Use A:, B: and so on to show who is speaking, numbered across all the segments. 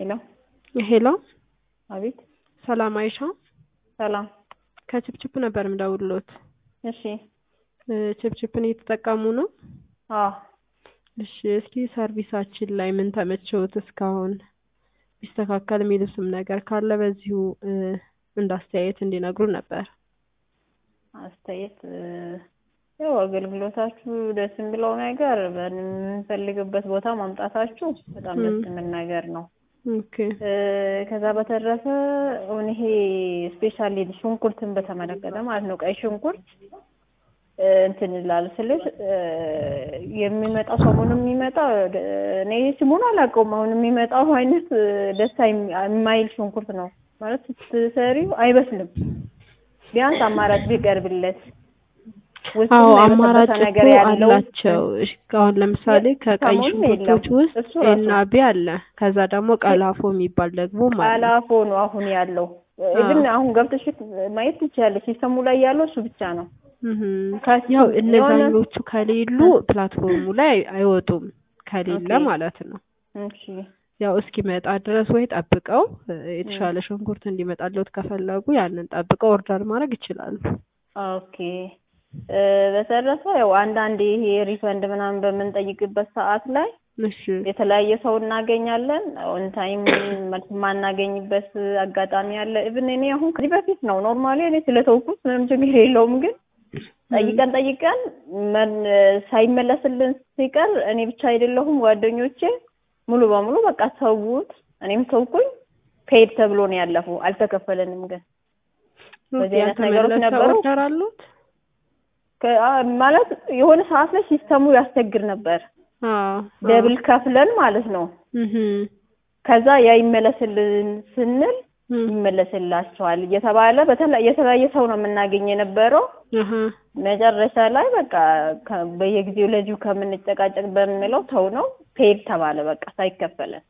A: ሄሎ
B: ሄሎ
A: አቤት
B: ሰላም አይሻ
A: ሰላም
B: ከችፕችፕ ነበር የምደውልሎት
A: እሺ
B: እ ችፕችፕን እየተጠቀሙ ነው
A: አዎ
B: እሺ እስኪ ሰርቪሳችን ላይ ምን ተመቸውት እስካሁን ቢስተካከል የሚሉትም ነገር ካለ በዚሁ እ እንደ አስተያየት እንዲነግሩ ነበር
A: አስተያየት እ ያው አገልግሎታችሁ ደስ የሚለው ነገር በምንፈልግበት ቦታ ማምጣታችሁ በጣም ደስ የሚል ነገር ነው
B: ኦኬ
A: እ ከዛ በተረፈ አሁን ይሄ ስፔሻሊ ሽንኩርትን በተመለከተ ማለት ነው ቀይ ሽንኩርት እ እንትን ይላል ስልሽ እ የሚመጣው ሰሞኑን የሚመጣው እ እኔ ስሙን አላውቀውም። አሁን የሚመጣው አይነት እ ደስ አይም- የማይል ሽንኩርት ነው ማለት ስትሰሪው አይበስልም። ቢያንስ አማራጭ ቢቀርብለት ውስጡ
B: አዎ
A: የበሰበሰ
B: አማራጭ
A: ነገር
B: እኮ
A: ያለው
B: አላቸው። እሺ አሁን ለምሳሌ ከቀይ
A: ሰሞኑን
B: ሽንኩርቶች
A: የለም።
B: ውስጥ
A: እሱ ራሱ
B: ኤና ቢ አለ። ከዛ ደግሞ ቀላፎ የሚባል ደግሞ አለ።
A: አላፎ ነው አሁን ያለው። ግን አሁን ገብተሽ ማየት ትችያለሽ። ሲስተሙ ላይ ያለው እሱ ብቻ ነው።
B: እህም።
A: ከሱ
B: ያው
A: የሆነ
B: እነዛኞቹ ከሌሉ ፕላትፎርሙ ላይ አይወጡም ከሌለ
A: ኦኬ
B: ማለት ነው።
A: እሺ
B: ያው እስኪመጣ ድረስ ወይ ጠብቀው እ የተሻለ ሽንኩርት እንዲመጣለት ከፈለጉ ያንን ጠብቀው ኦርደር ማድረግ ይችላሉ።
A: ኦኬ እ በተረፈ ያው አንዳንዴ ይሄ ሪፈንድ ምናምን በምንጠይቅበት ሰዓት ላይ
B: እሺ
A: የተለያየ ሰው እናገኛለን። ኦን ታይም መልስ የማናገኝበት አጋጣሚ አለ። ኢቭን እኔ አሁን ከዚህ በፊት ነው ኖርማሊ እኔ ስለተውኩት ምንም ችግር የለውም ግን ጠይቀን ጠይቀን መን ሳይመለስልን ሲቀር እኔ ብቻ አይደለሁም ጓደኞቼ ሙሉ በሙሉ በቃ ተውት፣ እኔም ተውኩኝ። ፔድ ተብሎ ነው ያለፈው፣ አልተከፈለንም። ግን በዚህ አይነት ነገሮች
B: ያልተመለሰ
A: ነበሩ።
B: ኦርደር አሉት?
A: ከ- አ- ማለት የሆነ ሰዓት ላይ ሲስተሙ ያስቸግር ነበር፣
B: አዎ
A: ደብል ከፍለን ማለት ነው።
B: እህም።
A: ከዛ ያ ይመለስልን ስንል
B: እም።
A: ይመለስላቸዋል እየተባለ በተለ- የተለያየ ሰው ነው የምናገኝ የነበረው።
B: አሀ
A: መጨረሻ ላይ በቃ ከ- በየጊዜው ለዚሁ ከምንጨቃጨቅ በምንለው ተው ነው ፔድ ተባለ። በቃ ሳይከፈለን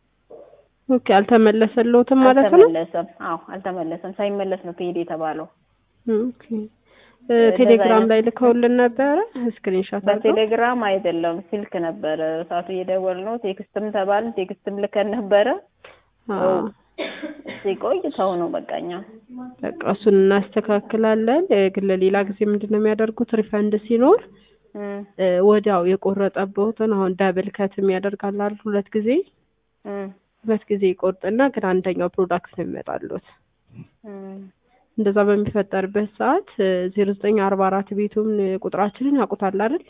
B: ኦኬ አልተመለሰልዎትም ማለት ነው?
A: አልተመለሰም። አዎ አልተመለሰም። ሳይመለስ ነው ፔድ የተባለው።
B: ኦኬ እ
A: እንደዛ
B: ቴሌግራም
A: አይነት
B: ላይ ልከውልን ነበረ ስክሪንሾት አድርገው?
A: በቴሌግራም አይደለም ስልክ ነበረ ሰዓቱ እየደወል ነው። ቴክስትም ተባልን፣ ቴክስትም ልከን ነበረ።
B: አዎ
A: ሲቆይ ተው ነው በቃ እኛ
B: በቃ እሱን እናስተካክላለን። እ ግን ለሌላ ጊዜ ምንድን ነው የሚያደርጉት ሪፈንድ ሲኖር
A: እም
B: እ ወዲያው የቆረጠበትን አሁን ዳብል ከት የሚያደርጋል አይደል? ሁለት ጊዜ
A: እም
B: ሁለት ጊዜ ይቆርጥና ግን አንደኛው ፕሮዳክት ነው የሚመጣሉት።
A: እም
B: እንደዛ በሚፈጠርበት ሰዓት ዜሮ ዘጠኝ አርባ አራት ቤቱን እ ቁጥራችንን ያውቁታል አይደል?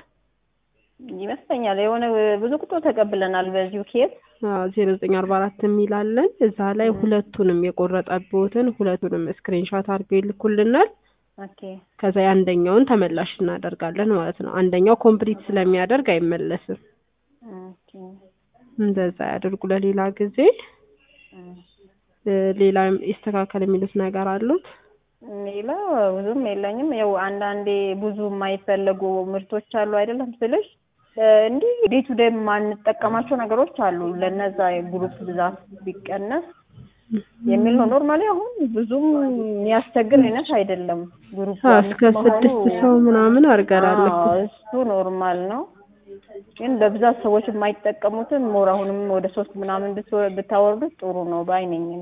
A: ይመስለኛል የሆነ ብዙ ቁጥር ተቀብለናል በዚሁ ኬዝ
B: ዜሮ ዘጠኝ አርባ አራት የሚላለን እዛ ላይ
A: እም
B: ሁለቱንም የቆረጠበትን ሁለቱንም ስክሪንሾት አድርገው ይልኩልናል።
A: ኦኬ
B: ከዛ የአንደኛውን ተመላሽ እናደርጋለን ማለት ነው። አንደኛው ኮምፕሊት ስለሚያደርግ አይመለስም።
A: ኦኬ
B: እንደዛ ያድርጉ ለሌላ ጊዜ።
A: እም
B: እ ሌላ ይስተካከል የሚሉት ነገር አሉት?
A: ሌላ ብዙም የለኝም። ያው አንዳንዴ ብዙ የማይፈለጉ ምርቶች አሉ አይደለም ስልሽ እ እንዲህ ዴይ ቱ ዴይ የማንጠቀማቸው ነገሮች አሉ። ለነዛ የግሩፕ ብዛት ቢቀነስ የሚል ነው። ኖርማሊ አሁን ብዙም የሚያስቸግር አይነት አይደለም። ግሩፕ
B: አዎ
A: አምስት
B: እስከ
A: መሆኑ
B: ስድስት ሰው ምናምን አድርገናል እኮ።
A: አዎ እሱ ኖርማል ነው። ግን በብዛት ሰዎች የማይጠቀሙትን ሞር አሁንም ወደ ሶስት ምናምን ብትወ- ብታወርዱት ጥሩ ነው ባይ ነኝ እኔ።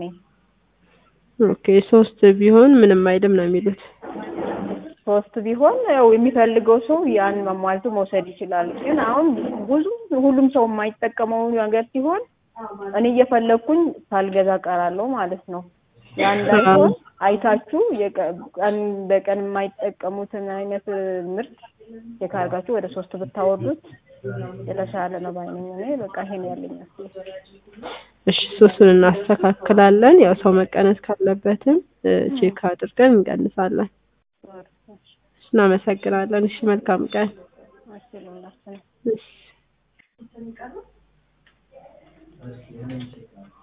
B: ኦኬ ሶስት ቢሆን ምንም አይልም ነው የሚሉት።
A: ሶስት ቢሆን ያው የሚፈልገው ሰው ያን መሟልቶ መውሰድ ይችላል። ግን አሁን ብዙ ሁሉም ሰው የማይጠቀመው ነገር ሲሆን እኔ እየፈለግኩኝ ሳልገዛ ቀራለሁ ማለት ነው። ያ እንዳይሆን አይታችሁ የቀ- ቀን በቀን የማይጠቀሙትን አይነት ምርት ቼክ አድርጋችሁ ወደ ሶስት ብታወርዱት የተሻለ ነው ባይ ነኝ እኔ። በቃ ይሄን ያለኝ አስተያየት።
B: እሺ ሶስቱን እናስተካክላለን። ያው ሰው መቀነስ ካለበትም እ ቼክ አድርገን እንቀንሳለን። እናመሰግናለን። እሺ መልካም ቀን።
A: አስችሉላችሁ
B: እሺ